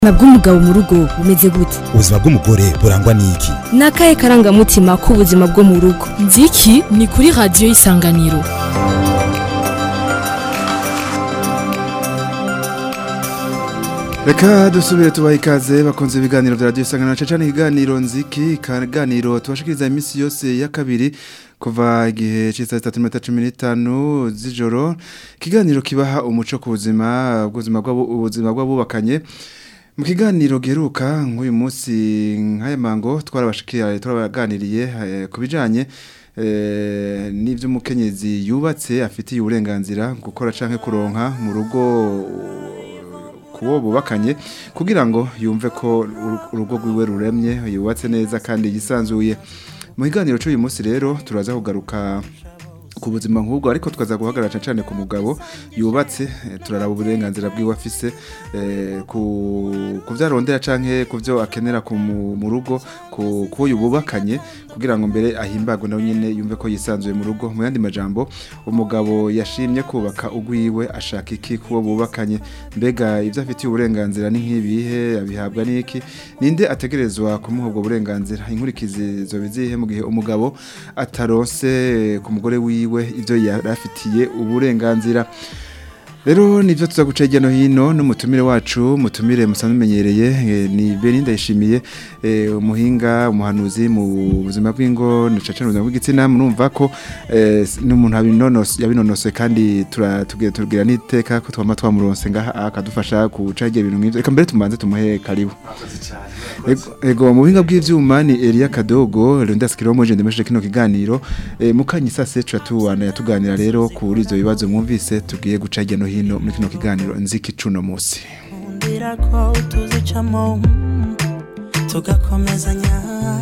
ubuzima bw'umugabo mu rugo bumeze gute ubuzima bw'umugore burangwa n'iki ni akahe karangamutima k'ubuzima bwo mu rugo nziki ni kuri radiyo y'isanganiro reka dusubire tubaha ikaze bakunze ibiganiro bya radiyo isanganiro cyane ikiganiro nziki ikiganiro tubashikiriza iminsi yose ya kabiri kuva igihe cy'isaha zitatu n'iminota cumi n'itanu z'ijoro ikiganiro kibaha umuco ku buzima ubuzima ubuzima bw'abubakanye mu kiganiro giheruka nk'uyu munsi nk'aya mango twarabashikira turabaganiriye ku bijyanye n'ibyo umukenyezi yubatse afitiye uburenganzira gukora cyangwa kuronka mu rugo kuwo bubakanye kugira ngo yumve ko urugo rwiwe ruremye yubatse neza kandi yisanzuye mu kiganiro cy'uyu munsi rero turaza kugaruka ku buzima nk'ubwo ariko tukaza guhagarara cyane ku mugabo yubatse turaraba uburenganzira bw'iwe afise ku byo arondera cyangwa ku byo akenera mu rugo ku uyu bubakanye kugira ngo mbere ahimbagwe nawe nyine yumve ko yisanzuye mu rugo mu yandi majambo umugabo yashimye kubaka ugwiwe ashaka iki kuwo bubakanye mbega ibyo afitiye uburenganzira ni nk'ibihe abihabwa n'iki ninde ategerezwa kumuha ubwo burenganzira inkurikizi zo bizihe mu gihe umugabo ataronse ku mugore wiwe ibyo yarafitiye uburenganzira rero nibyo tuza guca hirya no hino n'umutumire wacu mutumire musanzwe umenyereye ni Belinda yishimiye umuhinga umuhanuzi mu buzima bw'ingo ndetse n'ubuzima bw'igitsina murumva ko n'umuntu yabinonosoye kandi turabwira n'iteka ko twaba twamuronse ngaha akadufasha guca hirya ibintu nk'ibyo reka mbere tumanze tumuhe karibu ego mu buhinga bw'ibyuma ni Elia Kadogo Leonidas Kiromo je ndemeshe kino kiganiro mukanyisa secu yatubana yatuganira rero kuri izo bibazo mwumvise tugiye guca hirya no hino muri kino kiganiro nziki cuno musi ndira ko tuzicamo tugakomezanya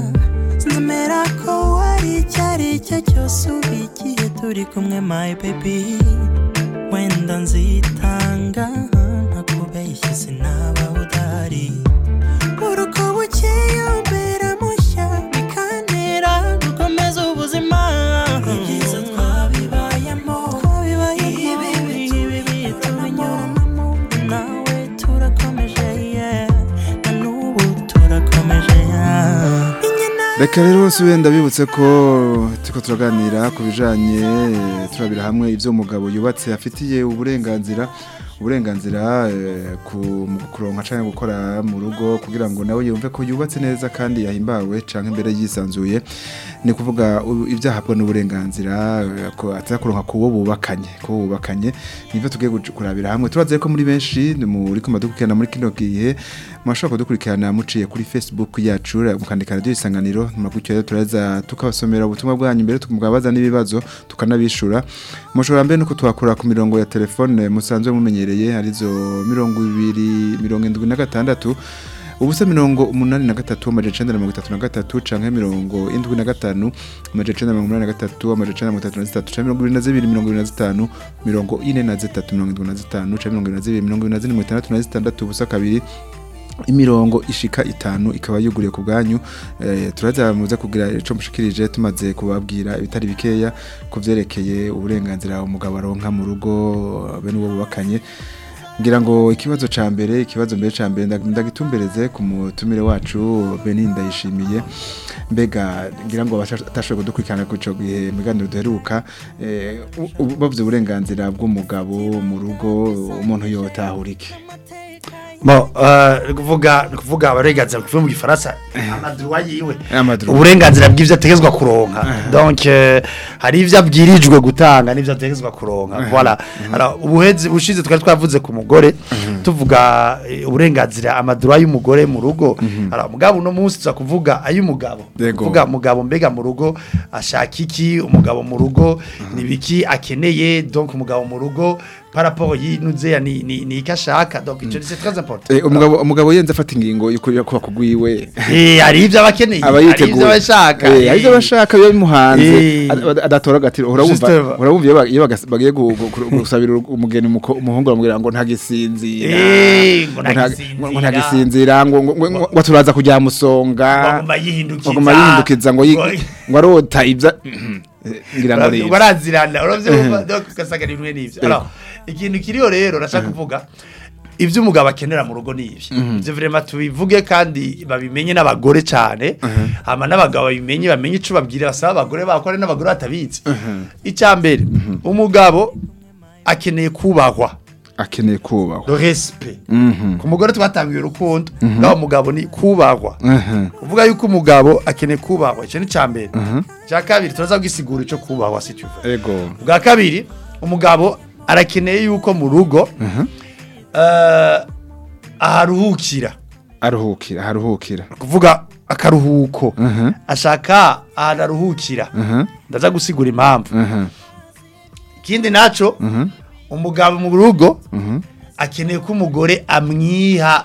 nzemera ko wari icyari cyo cyose uba igihe turi kumwe my baby wenda nzitanga ntakubeshye sinaba udahari uruko bukeye umbera mushya bikantera gukomeza ubuzima ibyiza twabibayemo ibi bibi tubinyuranamo nawe turakomeje yeah na n'ubu turakomeje yeah reka rero si wenda bibutse ko turiko turaganira ku bijanye turabira hamwe ivyo umugabo yubatse afitiye uburenganzira uburenganzira ku kuronka cyangwa gukora mu rugo kugira ngo nawe yumve ko yubatse neza kandi yahimbawe cyangwa imbere yisanzuye ni kuvuga ibyahabwa n'uburenganzira ko atakuronka kuwo bubakanye kuwo bubakanye nibyo tugiye kurabira hamwe turaze ko muri benshi muri kuma dukurikirana muri kino gihe mwashobora kudukurikirana muciye kuri Facebook yacu mukandika radio isanganiro mugutyo rero turaza tukabasomera ubutumwa bwanyu mbere tukamugabaza n'ibibazo tukanabishura mushobora mbere nuko twakora ku mirongo ya telefone musanzwe mumenyereye arizo mirongo ibiri mirongo indwi na gatandatu ubusa mirongo umunani na gatatu amajana icenda na mirongo itatu na gatatu canke mirongo indwi na gatanu amajana icenda na mirongo umunani na gatatu amajana icenda na mirongo itatu na zitatu canke mirongo ibiri na zibiri mirongo ibiri na zitanu mirongo ine na zitatu mirongo indwi na zitanu canke mirongo ibiri na zibiri mirongo ibiri na zine mirongo itandatu na zitandatu ubusa kabiri imirongo ishika itanu ikaba yuguriye ku bwanyu eh, turaza muze kugira ico mushikirije tumaze kubabwira ibitari bikeya ku vyerekeye uburenganzira umugabo aronka mu rugo bene uwo bubakanye ngira ngo ikibazo ca mbere ikibazo mbere ca mbere ndagitumbereze ku mutumire wacu Beninda yishimiye mbega ngira ngo atashoboye kudukurikirana ku ico gihe miganiro duheruka eh, bavuze uburenganzira bw'umugabo mu rugo umuntu yotahura iki Bo, uh, kuvuga kuvuga abarenganzira kuvuga mu gifaransa amadruwa yiwe Amadruwa. uburenganzira bw'ivyo ategezwa kuronka donc euh, hari ivyo abwirijwe gutanga n'ivyo ategezwa kuronka voilà alors ubuhezi bushize twari twavuze ku mugore tuvuga eh, uburenganzira amadruwa y'umugore mu rugo alors mugabo no munsi tuza kuvuga ay'umugabo Yego. kuvuga mugabo mbega mu rugo ashaka iki umugabo mu rugo nibiki akeneye donc umugabo mu rugo par rapport yinuze ni ni ni ikashaka donc ico c'est très important Eh, umugabo umugabo yenze afata ingingo yo kuba kugwiwe Eh, hari ivyo abakeneye aba hari yiteguye ivyo abashaka Eh, hari ivyo abashaka biba bimuhanze Eh. ad- adatora agatiro urabumva Justement. urabumva iyo ba- iyo bagas- bagiye gu- gu- gu- gusabira umugeni umuko- umuhungu baramubwira ngo ntagisinzira Eh, ngo ngo nta- ntagisinzira. ngo ntagisinzira ngo ngo- ngo- ngo- ngo turaza kujya musonga baguma yihindukiza baguma yihindukiza ngo yi- Ngo- ngo arota ibya ngira ngo rero barazirana uravyo donc ugasanga ni bimwe n'ivyo alors ikintu kiriho rero nashaka kuvuga ibyo umugabo akenera mu rugo ni ibi ibyo vrema tubivuge kandi babimenye n'abagore cyane hama n'abagabo babimenye bamenye ico babwira basaba abagore bakore n'abagore batabizi icya mbere umugabo akeneye kubahwa akeneye kubahwa le respect Mhm. ku mugore twatangiye urukundo ngaho umugabo ni kubahwa Mhm. uvuga yuko umugabo akeneye kubahwa icyo ni icya mbere icya kabiri turaza gusigura icyo kubahwa si tuva ego bwa kabiri umugabo arakeneye yuko mu rugo eh, aharuhukira aruhukira haruhukira kuvuga akaruhuko Mhm. ashaka ahantu aruhukira Mhm. ndaza gusigura impamvu Mhm. ikindi naco Mhm. umugabo mu rugo Mhm. akeneye ko umugore amwiha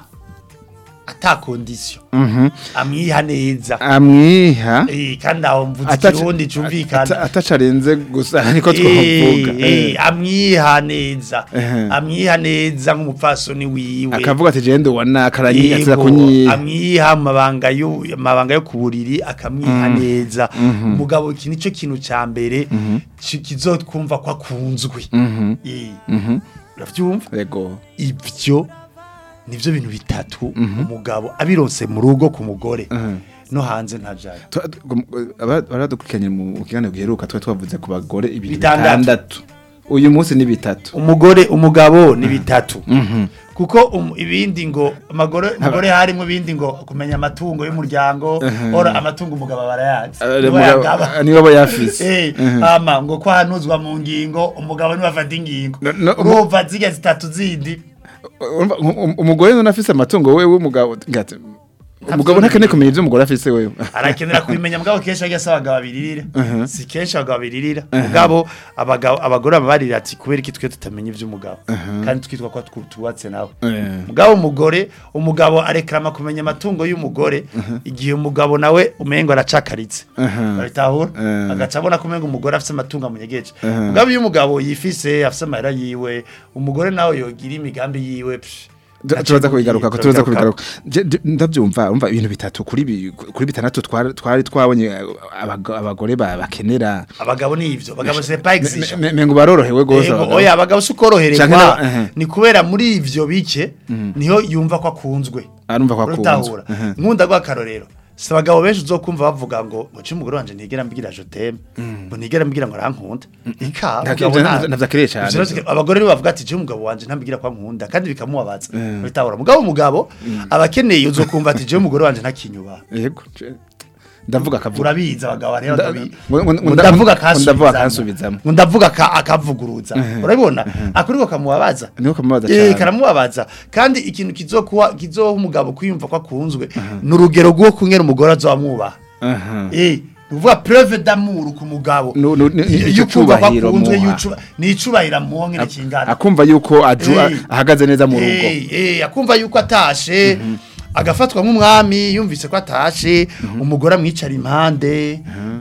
ata kondisiyo Mhm. amwiha neza amwiha Eh, kandi aho mvuze Ataca- ikirundi ata- cumvikana atacarenze gusa ariko Eh, twavuga eh, amwiha neza Ehe. amwiha neza nk'umupfasoni wiwe akavuga ati jende wana karanyi Yego, atiza kunyiha amwiha amabanga yo amabanga yo ku buriri akamwiha neza umugabo iki nico kintu ca mbere ki- kizotwumva ko akunzwe Mhm. Eh, Mhm. uravyumva ego ivyo nivyo bintu bitatu umugabo abironse mu rugo ku mugore Mhm. no hanze ntajayo Twa- gum- aba- baradukurikiranye mu kiganiro giheruka twari twavuze ku bagore ibintu Bitandatu. bitandatu uyu munsi ni bitatu umugore umugabo ni bitatu kuko um, ibindi ngo amagore umugore harimo ibindi ngo kumenya amatungo y'umuryango ora amatungo umugabo barayazi Eh, niwe mugabo- yagaba. niwe aba yafise Eh, ama ngo ko hanuzwa mu ngingo umugabo niwe afata ingingo No- no, urumva zirya zitatu zindi Urumva, um- um- umugore none afise amatungo wewe w'umugabo ngati umugabo ntakeneye kumenya ivyo umugore afise wewe arakenera kubimenya mugabo kenshi ajya asaba abagabo babiririra si kenshi abagabo babiririra mugabo abagabo abagore babarira ati kubera iki twe tutamenya ivy'umugabo kandi twitwa ko twu- tubatse nawe Eh. mugabo umugore umugabo arekrama kumenya amatungo y'umugore igihe umugabo nawe umengo aracakaritse Aha. babitahura Eh. agaca abona ko umengo umugore afise amatungo amunyegeje mugabo iyo umugabo yifise afise amahera yiwe umugore nawe yogira imigambi yiwe psh, Tu- naco turaza kubigaruka ko turaza turabigaruka. kubigaruka Je- je- ndavyumva umva ibintu bitatu kuri bi- kuri bitandatu twari twari twabonye eh, abago- abagore ba- bakenera abagabo ni ivyo abagabo c'est pas exigeant Me- me- mengo barorohewe gose Ego, abagabo. oya abagabo si Canke ukoroherezwa na- ehe. ni kubera muri ivyo bike niho yumva ko akunzwe arumva ko akunzwe urutahura nkunda rw'akarorero si abagabo benshi uzokumva bavuga ngo ngo ci umugore wanje ntigera mbwira je t'aime ngo ntigera mbwira ngo arankunda ika Nta- umugabo nta- nta- nta- ntavyakiriye cane. Ivyo rero abagore nibo bavuga ati je umugabo wanje ntambwira ko ankunda kandi bikamubabaza urutahura mugabo umugabo abakeneye uzokumva ati je umugore wanje ntakinyuba yego je- ndavuga akavuga urabizi abagabo hariho Nda- ndabi ngo- ngo- ngo- ndavuga ngo ndavuga akansubizamo. ngo ndavuga ka- akavuguruza urabibona akuriko kamubabaza Niko kamubabaza Eh, cane. karamubabaza kandi ikintu kizokuwa kizoha umugabo kwiyumva ko akunzwe ni urugero rwo kunyera umugore azamwubaha Aha. eh uvuga preuve d'amour ku mugabo Nu- nu- ni- Y- ico y'ukumva ko cubahiro akunzwe muha. y'ucuba- ni icubahiro amuha nkene kingana akumva yuko aju Eh. ahagaze neza mu rugo Eh, eh, akumva yuko atashe agafatwa nk'umwami yumvise ko atashe umugore amwicara impande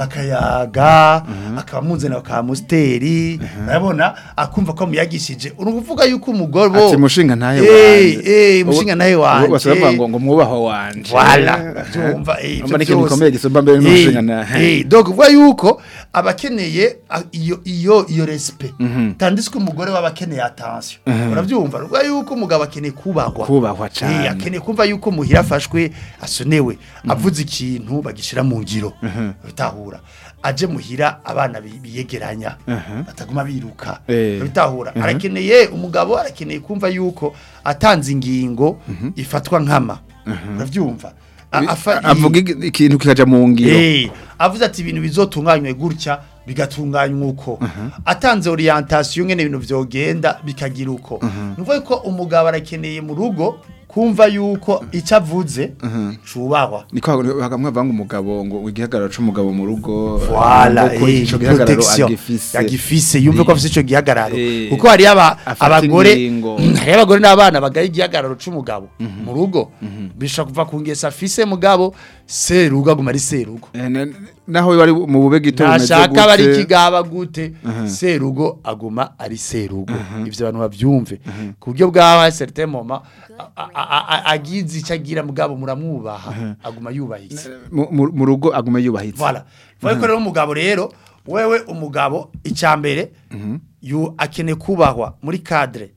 bakayaga akaba amuzana bakaba musiteri urabona akumva ko amuyagishije uruvuga yuko umugore bo ati mushinga ntahe Eh, eh, mushinga ntahe wanje bavuga ngo ngo mwubaho wanje Voilà, byumva eh, ivyo Urumva ni ikintu byose. gikomeye gisumba mbere n'umushinga Eh, ntahe. eh, donc uvuga yuko abakeneye a- iyo iyo iyo respect tandis ko umugore waba akeneye attention uravyumva uvuga yuko umugabo akeneye kubahwa Kubahwa Eh, cane. akeneye kumva yuko muhira afashwe asonewe avuze ikintu bagishira mu ngiro bitahura aje muhira abana bi- biyegeranya bataguma biruka Eh. bitahura arakeneye umugabo arakeneye kumva yuko atanze ingingo ifatwa nkama uravyumva A- afa- avuga ig- ikintu kikaja mu ngiro Eh, avuze ati ibintu bizotunganywe gutya bigatunganywa uko atanze orientation ngene ibintu vyogenda bikagira uko nuvuga ko umugabo arakeneye mu rugo kumva yuko icyo avuze cubahwa niko bagamwe banga umugabo ngo igihagararo c'umugabo mu rugo Voilà, ngo ko eh, ico gihagararo protection. agifise agifise yumve ko afise ico gihagararo Eh. kuko hari aba Afata abagore ingingo. hari abagore n'abana bagaye igihagararo c'umugabo mu rugo bishobora kuva ku ngesa afise mugabo serugo aguma ari serugo Eh, na- naho bari mu bube gito bumeze ntashaka bari gute. kigaba gute serugo aguma ari serugo ivyo abantu bavyumve ku buryo bwaho certain moment a- a- a- agize icyo agira mugabo muramwubaha aguma yubahitse mu mu- mu rugo agume yubahitse voilà vuga ko rero umugabo rero wewe umugabo icya mbere yu akeneye kubahwa muri cadre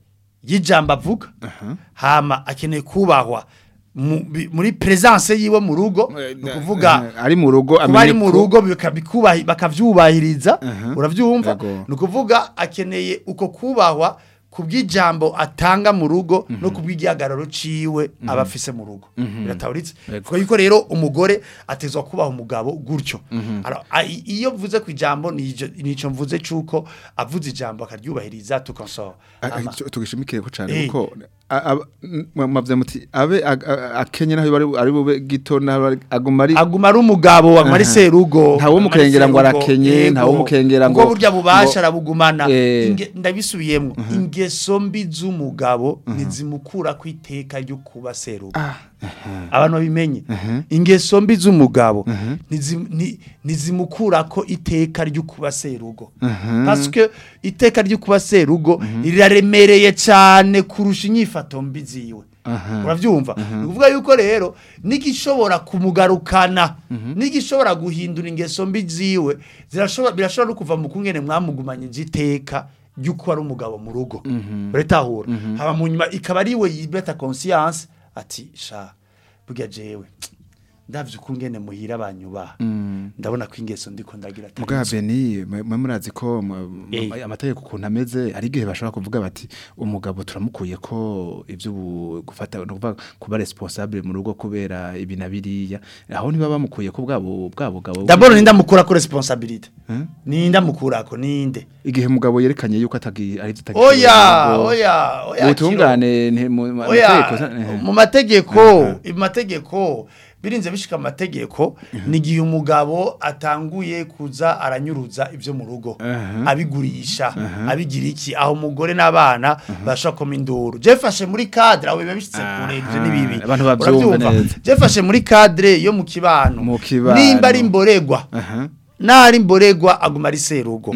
y'ijambo avuga hama akeneye kubahwa mu- bi- muri presence yiwe mu rugo ni ukuvuga ari mu rugo kuba ari amenye mu ko- rugo bikabikubahi- bakavyubahiriza uravyumva Yego. ni ukuvuga akeneye uko kubahwa ku bw'ijambo atanga mu rugo no ku bw'igihagararo ciwe aba afise mu rugo birataburitse kuko yuko rero umugore atezwa kubaha umugabo gutyo Alors, a- i- iyo mvuze ku ijambo nijo- nico mvuze cuko avuze ijambo akaryubahiriza tukonsora A- a- tu- tugishimikire ko cyane Eh. kuko a- aba- m- mwavuze muti abe ag- a- akenye naho bari ari bube gito naho ari- aguma ari aguma ari umugabo aguma ari Aha. serugo Ntawe aguma ari umukengera ngo serugo, arakenye, yego. ntawe umukengera Ubwo ngo- burya bubasha ngo- arabugumana Eh. Inge- ndabisubiyemo ingeso mbi z'umugabo ntizimukura ku iteka ryo kuba serugo abantu babimenye ingeso mbi z'umugabo ntizi- nti- ntizimukura ko iteka ryo kuba serugo parce que iteka ryo kuba serugo riraremereye cyane kurusha inyifato mbi ziwe urabyumva ni ukuvuga yuko rero n'igishobora kumugarukana n'igishobora guhindura ingeso mbi ziwe zirashobora birashobora no kuva mu kungene mwamugumanye igiteka ry'uko ari umugabo mu rugo uratahura haba mu nyuma ikaba ari we yibeta conscience ati sha burya jewe ndavye ukungene muhira abanyubaha ndabona ko ingeso ndiko ndagira atari Muga nzo." Beni mwe murazi ko mu- Eh. mu- amategeko ukuntu ameze ari igihe bashobora kuvuga bati umugabo turamukuye ko ivyo ubu- gufata no kuvuga kuba responsable mu rugo kubera ibi na biriya aho niba bamukuye ko bwabo bwabo gabo d'abord ninda mukura ko responsabilité ninda mukura ko ninde igihe mugabo yerekanye yuko atagi ari tutagi oya oya oya ubutungane nte- mu mu- oya amategeko sa- eh. mu mategeko mu mategeko birinze bishika mu mategeko ni igihe umugabo atanguye kuza aranyuruza ibyo mu rugo abigurisha abigira iki aho umugore n'abana bashaka koma induru jefashe muri cadre aho biba bishitse kure ivyo ni bibi abantu bavyumva Uravyumva? neza. jefashe muri cadre yo mu kibano Mu kibano. nimba ari imboregwa Aha. nari mboregwa aguma ari serugo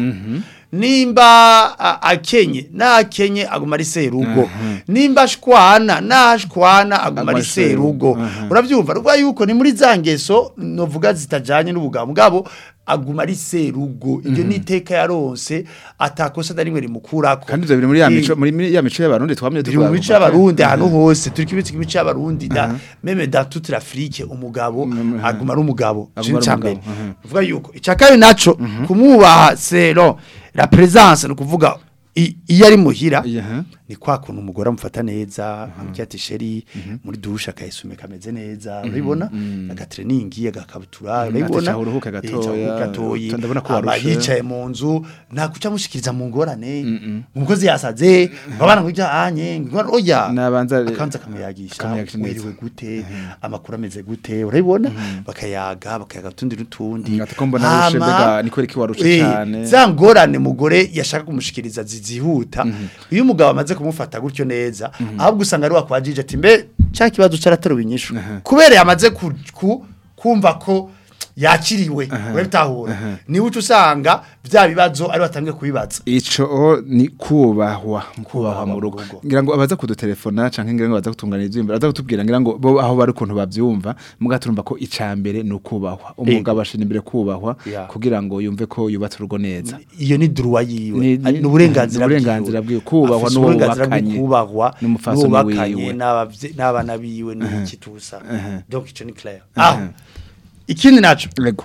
nimba a- akenye nakenye aguma ari serugo nimba ashwana nashwana aguma Aguma ari ari serugo. serugo Aha. urabyumva ruvuga yuko ni muri za ngeso novuga zitajanye n'ubugabo mugabo aguma ari serugo iryo ni iteka yaronse atakosa na rimwe rimukurako kandi ivyo biri muri ya Eh, mico muri muri ya mico y'abarundi twamye biri mu mico y'abarundi ahantu hose turi kibitse imico y'abarundi da meme dans toute l'Afrique umugabo aguma ari umugabo Aguma ari cyo umugabo, mbere aha. uvuga yuko icyakabiri naco kumwubaha sero la présence no kuvuga i- iyo ari muhira Aha. ni kwa kuntu umugore amufata neza amubwira ati sheri muri dushe akayisumika ameze neza urabibona agatreningi agakabutura urabibona ati, "Uruhuke gatoya, Eh, uruhuke gatoya ndabona ko aba warushe." yicaye mu nzu nta kuca amushikiriza mu ngorane umukozi yasaze abana ngo anye ngo oya Nabanza- akanza akamuyagisha akamuyagisha neza. wiriwe gute amakuru ameze gute urabibona bakayaga bakayaga utundi n'utundi Ati ko mbona warushe, Hama- mbega ni kubera iki warushe Eh, cane? za ngorane mugore yashaka kumushikiriza zizihuta iyo umugabo amaze kumufata gutyo neza ahubwo usanga ari wakwajije ati mbe cya kibazo cyarateruwe inyishu kubera yamaze ku, ku, kumva ko yakiriwe urabitahura niwe uca usanga bya bibazo ari batangiye kubibaza ico ni kubahwa kubahwa mu rugo rugo. ngira ngo abaza kudutelefona canke ngira ngo baza kutungana ivyumba baza kutubwira ngira ngo bo aho bari ukuntu bavyumva muga turumva ko icambere ni ukubahwa umugabo ashira imbere kubahwa Yeah. kugira ngo yumve ko yubatse urugo neza iyo ni duruwa yiwe Ni- Ari- ni uburenganzira ni uburenganzira bwiwe. Kubahwa Afise n'uwo uburenganzira bwo bubakanye. kubahwa N'umupfasoni n'uwo bubakanye wiwe. n'abavye- n'abana biwe n'iki tusa donc ico ni clair aho ikindi naco Ego.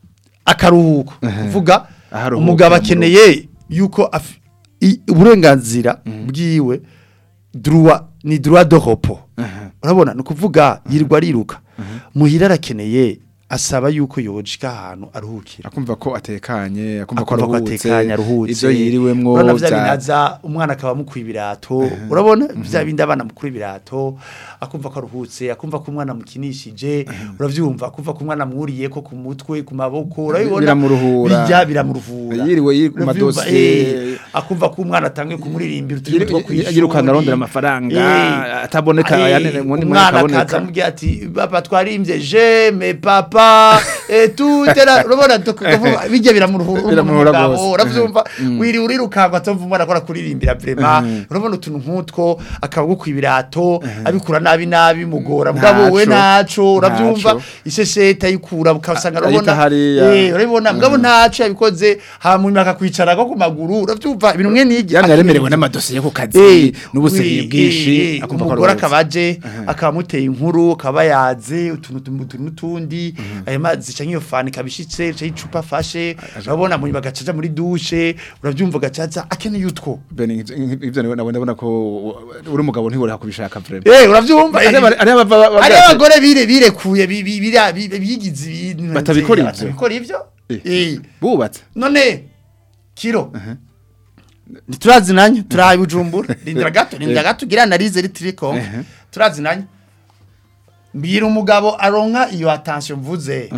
akaruhuko kuvuga Aho aruhukira umugabo mu akeneye yuko af- i- uburenganzira bwiwe droit ni droit de repos urabona ni ukuvuga yirirwa ariruka muhira arakeneye asaba yuko yojika ahantu aruhukira akumva ko atekanye akumva ko akumva ko aruhutse atekanye aruhutse ivyo yiriwemwo urabona vya vya- binaza umwana akaba mukwiye ibirato urabona vya bindi abana mukuru ibirato akumva ko aruhutse akumva ko umwana mukinishije uravyumva akumva ko umwana mwuriye ko ku mutwe ku maboko urabibona Biramuruhura. bijya biramuruhura Yiriwe yiri ku Uravyumva, madosiye. eh, akumva ko umwana atangiye kumuririmbira uturimo Yiri- two kwishuri yirukanga arondera amafaranga, Eh, ataboneka, eh, ayane- ubundi mwanya umwana akaboneka. akaza amubwira ati papa twarimbye je me papa va eh, tutera urabona tukavuga bijya biramuruhura Biramuruhura umugabo, gose. uravyumva Mhm. wiri urirukanga atumva arakora kuririmbira vraiment urabona utuntu nk'utwo akabugu kwibirato abikura nabi nabi mugora mugabo we Ntaco. naco uravyumva Ntaco. ishesheta yikura ukasanga A- ayita urabona hariya. eh urabona mugabo ntaco yabikoze hanyuma akakwicara ko ku maguru uravyumva ibintu mwe nigi yani yaremerewe n'amadosiye ku kazi Eh, n'ubuseyi wi- bwinshi eh, eh, akumva ko umugore aruhutse. akaba aje akaba amuteye inkuru akaba yaze utuntu tum- utuntu n'utundi ayo mazi canke iyo fani kabishitse canke icupa afashe urabona mu nyuma agacaja muri dushe uravyumva agacaza akeneye utwo Ben, ivyo- ivyo nawe nawe ndabona ko uri umugabo ntibora kubishaka vraiment eh uravyumva Ari aba- ari abava- ari bavuga ati- abagore bire birekuye bi- bi- bira- bi- bigize ibintu Batabikora ivyo? batabikora ivyo Eh. eh bubatse none kiro ntiturazinanye turahaye bujumbura rindira gato rindira gato ugira analize ritiri konke Ehe. turazinanye mbwira umugabo aronka iyo attention mvuze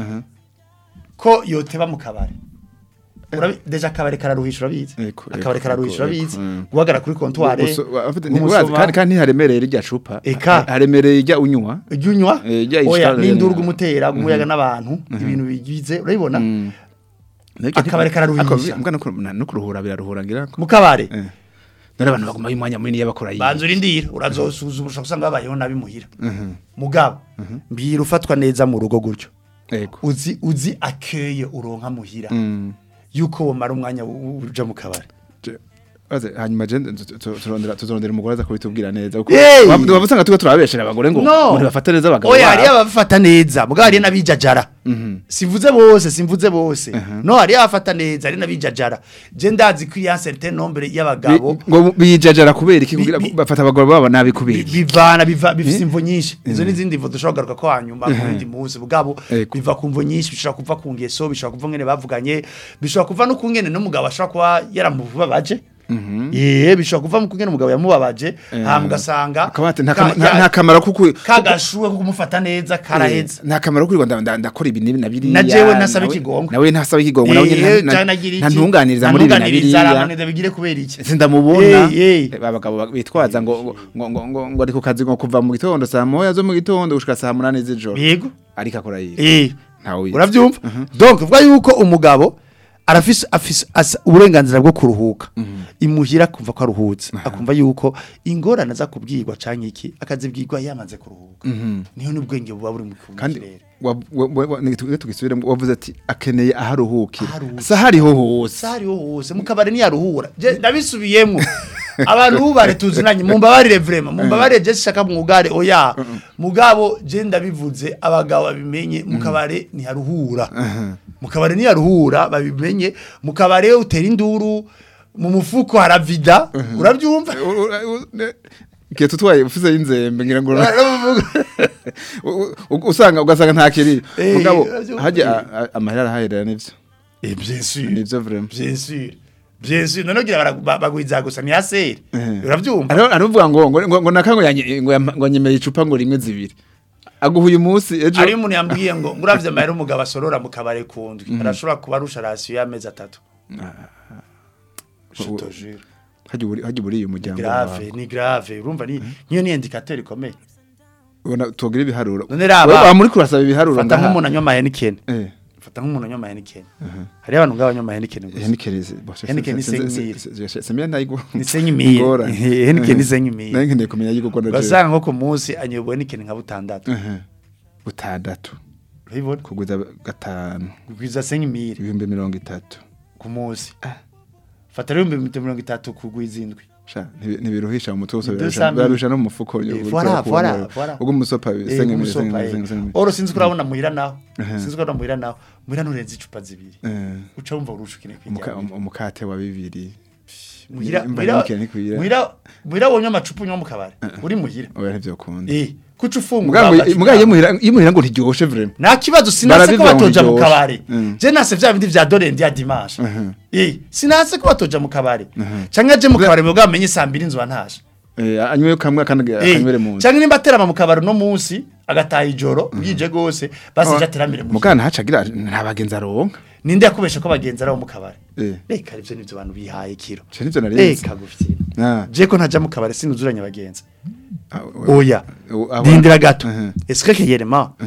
ko yoteba mu kabari Urabi- deja akabari kararuhisha urabizi Eko, eko, akabari kararuhisha eko, urabizi eko, mm. guhagarara kuri kontware Uso- afite- umusoma, urazi, kandi kandi ntiharemereye irya cupa Eka. Ha- haremereye irya unywa ujya unywa Eh, ijya oya ishaka- n'induru gumutera gumuyaga n'abantu ibintu bigize urabibona Nabyo Akabari nti- kararuhisha. ako- mbwa no ku- na- no kuruhura biraruhura ngira ko mu kabare Eh. none abantu baguma y'umwanya munini y'abakora banza urindira urazosuzuma ushobora gusanga babayeho nabi muhira mugabo mbwira ufatwa neza mu rugo gutyo yego uzi uzi akeye uronka muhira Mm. yuko womara umwanya u- u- uja mu kabari Je- Aze, hanyuma je tu- tu- turondera tuzorondera umugore aza kubitubwira neza kuko Hey! waba waba usanga tuba turabeshera abagore ngo No. ngo bafate neza abagabo oya babo. hariyo abafata neza mugabo hariyo n'abijajara simvuze bose simvuze bose no hariyo abafata neza hariyo n'abijajara je ndazi ko iya certain nombre Bi- y'abagabo ngo bijajara kubera iki Bi- kugira bi- bafata abagabo babo nabi bi- kubera bivana biva bifise imvo nyinshi izo n'izindi mvo dushobora kugaruka ko hanyuma ku bindi munsi bugabo Ego. biva ku mvo nyinshi bishobora kuva ku ngeso bishobora kuva ngene bavuganye bishobora kuva no ku ngene n'umugabo ashobora kuba yaramubabaje Yee bishobora kuva mu kungene umugabo yamubabaje hama ugasanga akaba ati nta ka- kama- nta ya- nta kamaro kuko kagashuwe ko kumufata neza karaheze nta kamaro kuri ngo nda- ndakora ibi n'ibi na biriya Na jewe ntasaba nawe- ikigongwe. nawe ntasaba ikigongwe nawe nyine Eh, nta- cyane nta- agira iki? ntantunganiriza muri ibi na Ntantunganiriza, biriya aramaneza bigire kubera iki sindamubona Eh, eh. Eh, abagabo bitwaza ngo ngo ngo ngo ngo ngo ari ku kazi ngo kuva mu gitondo saa moya zo mu gitondo gushika saa munani z'ijoro yego ariko akora yiwe eh ntawe uyizi. uravyumva donc vuga yuko umugabo arafise afise asa- uburenganzira bwo kuruhuka imuhira akumva ko aruhutse akumva yuko ingorane za kubwirwa canke iki akazibwirwa yamaze kuruhuka niho n'ubwenge buba buri mu kandi kirere wa- wa- wa- wa- ni- tu- tugisubiremo wavuze ati akeneye aharuhukira Aharuhukira. sa hariho hose sahariho hose mu kabari ntiyaruhura Je- ndabisubiyemo abantu bubare tuzinanye mumbabarire vrema mumbabarire je sishaka mwugare oya mugabo je ndabivuze abagabo babimenye mu kabare ntiharuhura mu kabare ntiharuhura babimenye mu kabare utera induru mu mufuko haravida urabyumva igihe tutwaye ufise y'inzembe ngira ngo U- u- usanga ugasanga nta kiri Eh, mugabo uravyumva. hajya a- a- amahera arahaherera nivyo Eh, bien sûr nivyo vraiment bien sûr bien sûr none ugira bara- ba- bagwiza gusa ni aseri Eh. urabyumva Ariho aravuga ngo ngo ngo- ngo nakango yanye ngo yam- ngo nyemeye icupa ngo rimwe zibiri aguha uyu munsi ejo Ari umuntu yambwiye ngo nguravye amahera umugabo asorora mu kabare kundwi arashobora kuba arusha rasiyo y'amezi atatu Je te jure. hajya uburi hajya uburi uyu muryango grave wawe. ni grave urumva ni niyo ni indicateur ikomeye ubona tugira ibiharuro None raba. Wewe wa muri kurasaba ibiharuro fata nk'umuntu anywa amahenikeni eh fata nk'umuntu anywa amahenikeni hariyo abantu ngabo banywa amahenikeni gusa Henikeni Henikeni ni senkimiri. semya nayigo ni senkimiri henikeni ni senkimiri nayo nkeneye kumenya yuko ko ugasanga nko ku munsi anyoboye henikeni nka butandatu butandatu urabibona kugwiza gatanu kugwiza senkimiri ibihumbi mirongo itatu ku munsi fata rero ibihumbi mirongo itatu kugwiza indwi sha ntibi- ntibiruhisha mu mutwe wose Deux birarusha cent mille. birarusha no mu mufuko Eh, voilà, voilà, voilà. ubwo umusopa Eh, senga mille umusopa, senga eh. mille senga mille oro sinzi ko urabona muhira naho Ehe. sinzi ko urabona muhira naho muhira nurenze icupa zibiri Eh, uca wumva urusha ukine umuka- kwijyana um- umukate wa bibiri muhira Imba muhira henikeni ntikwira. muhira muhira wonywa amacupa unywa mu kabari uri muhira oya ntivyokunda eh kuca ufungura mugabo agacupa. mugabo iyo muhira iyo muhira ngo ntiryoshe vraiment nta kibazo sinase ko Barabivuga ngo batoja mu ntiryoshe. kabari Mm. je nase vya bindi vya dorendi ya dimanche Mhm. eh sinase ko batoja mu kabari canke aje mu kabari mugabo amenye saa mbiri nzwa ntashe eh anywe kamwe kandi Eh, akanywere mu nzu canke nimba aterama mu kabari no munsi agataha ijoro bwije gose basi je ateramire mu mugana hacagira nta bagenzi aronka ninde yakubesha ko bagenzi ari abo mu kabari eh reka ivyo nivyo abantu bihaye kiro cyo nivyo narenze reka gufyina ah je ko ntaja mu kabari sinuzuranye abagenzi ah, oya ah, dindira gato Mhm. est-ce que yelema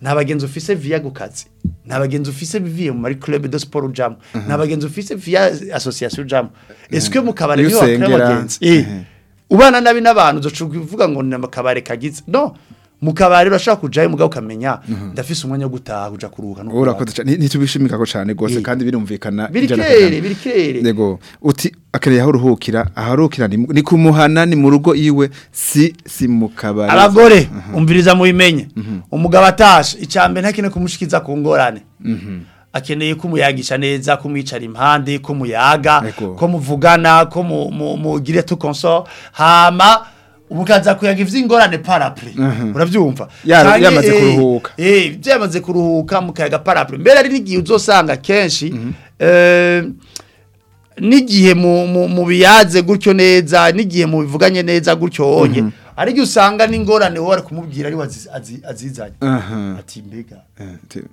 nta bagenzi ufise via gukazi nta bagenzi ufise via mu mari club de sport ujamo nta bagenzi ufise via association ujamo est-ce que mu kabare Iyo niho bakora usengera, abagenzi eh ubana nabi n'abantu uzocuga uvuga ngo ni akabare kagize no mu kabare urashaka kujayo mugabo ukamenya ndafise umwanya wo gutaha kuja kuruhuka no urakoze cyane ntitubishimika ko cyane gose Eh. kandi birumvikana biri ijana ku kere ijana. biri kere Yego uti akereye aho uruhukira aho uruhukira ni, ni kumuhana ni mu rugo iwe si si mu kabari abagore umviriza mubimenye umugabo atashe icambere ntakine kumushikiza ku ngorane akeneye kumuyagisha neza kumwicara impande kumuyaga Ego. ko muvugana ko mu- mu- mugire tu consort hama ubukaza kuyaga ivy'ingorane parapre uravyumva Ya- Canke, yamaze eh, kuruhuka. eh byamaze kuruhuka mukayaga parapre mbere ari n'igihe uzosanga kenshi eh n'igihe mu, mu, mu biyaze gutyo neza n'igihe mu bivuganye neza gutyo onye ari gihe usanga n'ingorane wowe ari kumubwira ari wazi- azi- azizanye Aha. ati mbega Eh, ti-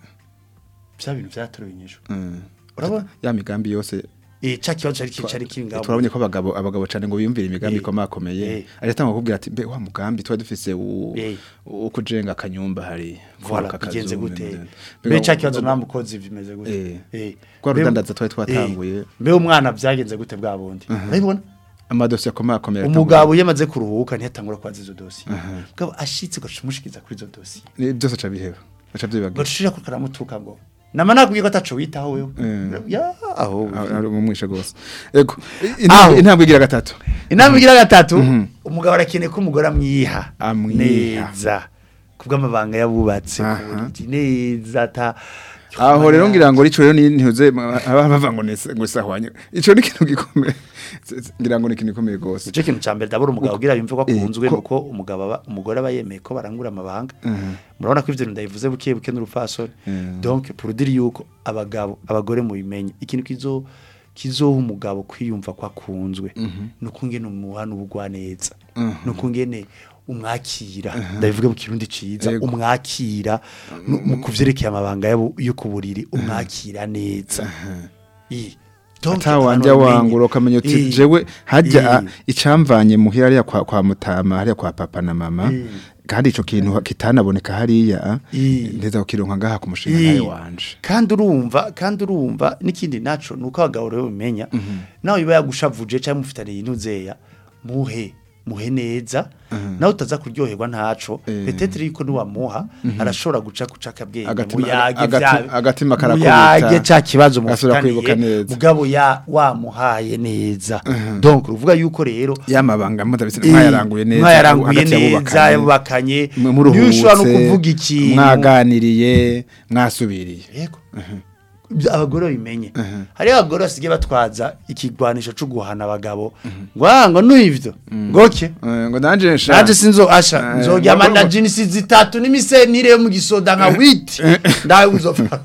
bya bintu byatorewe inyishu mm. urabona ya migambi yose eh ca kibazo cari cari kiri ngaho turabonye ko abagabo abagabo cyane ngo biyumvire imigambi Eh. ikomakomeye Eh. aratanga kubwira ati mbe wa mugambi tuba dufise u- Eh. wo kujenga akanyumba hari Voilà, kubaka bigenze akazu, gute mbega- mbe ca kibazo mbega- nta mukozi bimeze gute Eh. eh Kwa Mbe- rudandaza twari twatanguye. eh, mbe umwana byagenze gute bwa bundi urabibona amadosiye akomakomeye umugabo yamaze kuruhuka ntiyatangura kwaza izo dosiye mugabo ashitse gacumushikiza kuri izo dosiye Ni- byose aca biheba aca byibagira gacushira ko karamutuka ngo nama nakubwiye ko ataco witaho wewe Eh. ya aho Ah, ari umwishe gose ego Aho. intambwe intambwe igira gatatu inama igira gatatu umugabo arakeneye ko umugore amwiha Amwiha. neza kubw'amabanga yabubatse Aha. ku buriri neza ata aho rero ngira ngo rico rero ni ntuze bava ngo nese ngo sahwanye ico ni ikintu gikomeye ngira ngo ni ikintu gikomeye gose Ico kintu cambere ndabura umugabo ugira yumve ko Eh, akunzwe ko- nuko umugabo aba umugore aba yemeye ko barangura amabanga murabona ko ivyo bintu ndabivuze buke buke n'urupfasoni Mm. donc pour dire yuko abagabo abagore mubimenye ikintu kizo kizoha umugabo kwiyumva ko akunzwe nuko ngene umuhana ubugwa neza nuko ngene umwakira ndabivuga mu kirundi ciza Yego. umwakira nu- mu kuvyerekeye amabanga yabo yo ku buriri umwakira neza I. Donc, atawanja abantu babimenye. wangura ukamenya uti Eh. jewe hajya Eh. icamvanye muhira hariya kwa, kwa mutama hariya kwa papa na mama Eh. kandi ico kintu kitanaboneka hariya Eh. ndeza kukironka ngaha ku mushinga Eh. nawe wanje kandi urumva kandi urumva n'ikindi naco nuko abagabo rero bimenya nawe biba yagushavuje cyangwa mufitaniye inuzeya muhe muhe neza nawe utaza kuryoherwa ntaco Eh. petetre yuko niwamuha arashobora guca guca akabwenge Agatima- muyage agati- vya- agatima karakubita. muyage ca kibazo Gasubira kwibuka mufitaniye neza. mugabo ya wamuhaye neza donc uvuga yuko rero yamabanga mpuzabitsina Eh, mwayaranguye neza mwayaranguye hagati neza y'abubakanye, yabubakanye mwe niyo ushobora no muruhutse, kuvuga ikintu mwaganiriye mwasubiriye yego Ibyo abagore babimenye hariho abagore basigaye batwaza ikigwanisho cyo guhana abagabo ngo ah ngo n'ivyo ngoke Eh, ngo nanje nsha naje sinzo asha Eh, nzoryama ngo- na jinisi zitatu n'imisenire yo mu gisoda nka witi ndawe uzopfa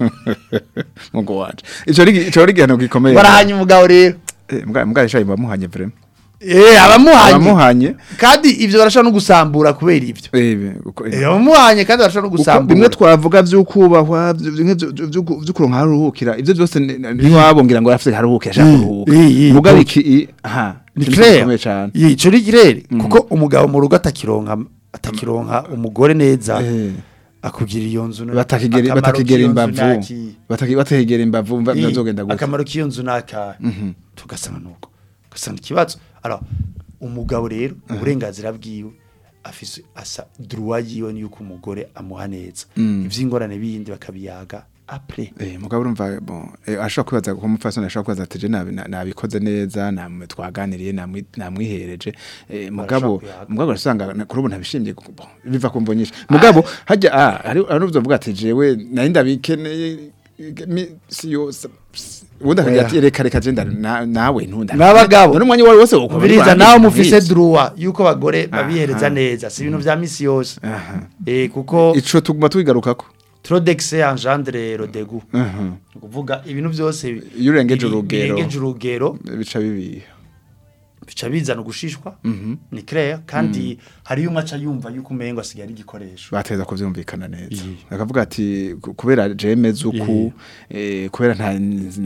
ngo wanje ico ni ico ni igihano gikomeye barahanye umugabo rero Eh, mbwa mbwa ishaye bamuhanye vraiment eh abamuhanye abamuhanye kandi ivyo barashobora no gusambura kubera ivyo eh uko- Eh, abamuhanye kandi barashobora no uko bimwe gusambura twavuga vy'ukubahwa bimwe vy'ukuronka haruhukira ivyo byose ntiwabongira ngo afite haruhukira ashaka Eh, kuruhuka eh, eh, mugabo donc- iki i- aha ni ikintu clair gikomeye cane ico ni girere kuko umugabo mu rugo atakironka atakironka umugore neza Eh. akugira iyo nzu na- batakigera akamaro batakigera k'iyo nzu imbavu naki- bataki bategera imbavu mva Ii, bizogenda gute akamaro k'iyo nzu naka tugasanga nuko ugasanga ikibazo alors umugabo rero uburenganzira bwiwe afise asa droit yiwe ni yuko umugore amuha neza ivy'ingorane bindi bakabiyaga après Eh, mugabo urumva bon eh, ashobora kwibaza ko umupfasoni ashobora kwibaza ati je nabi- na- nabikoze neza namwe twaganiriye namwi- namwihereje eh, mugabo kuyaga. mugabo urasanga na- kuri ubu ntabishimye kuko, bon, biva ku mvo nyinshi mugabo hajya ah hari hari uvuga ati jewe nari ndabikeneye si yose ubundi akagira ati reka reka je nda- na- nawe ntunda N'abagabo. none umwanya wari wose ukora Mbiriza urwanira, nawe mufise nk'iki. droit yuko abagore babihereza Aha. neza si ibintu vya misi yose Aha. eh kuko ico tuguma tubigarukako trop d'excès engendre le dégoût Mhm. ni ukuvuga ibintu byose Iyo urengeje biri- urugero. birengeje urugero bica bibiha bica bizana ugushishwa ni clair kandi hariyo umwe aca yumva yuko umengo asigaye ari igikoresho bateza kuvyumvikana neza Iyi. akavuga ati ku- kubera jemeze uku eh, kubera nta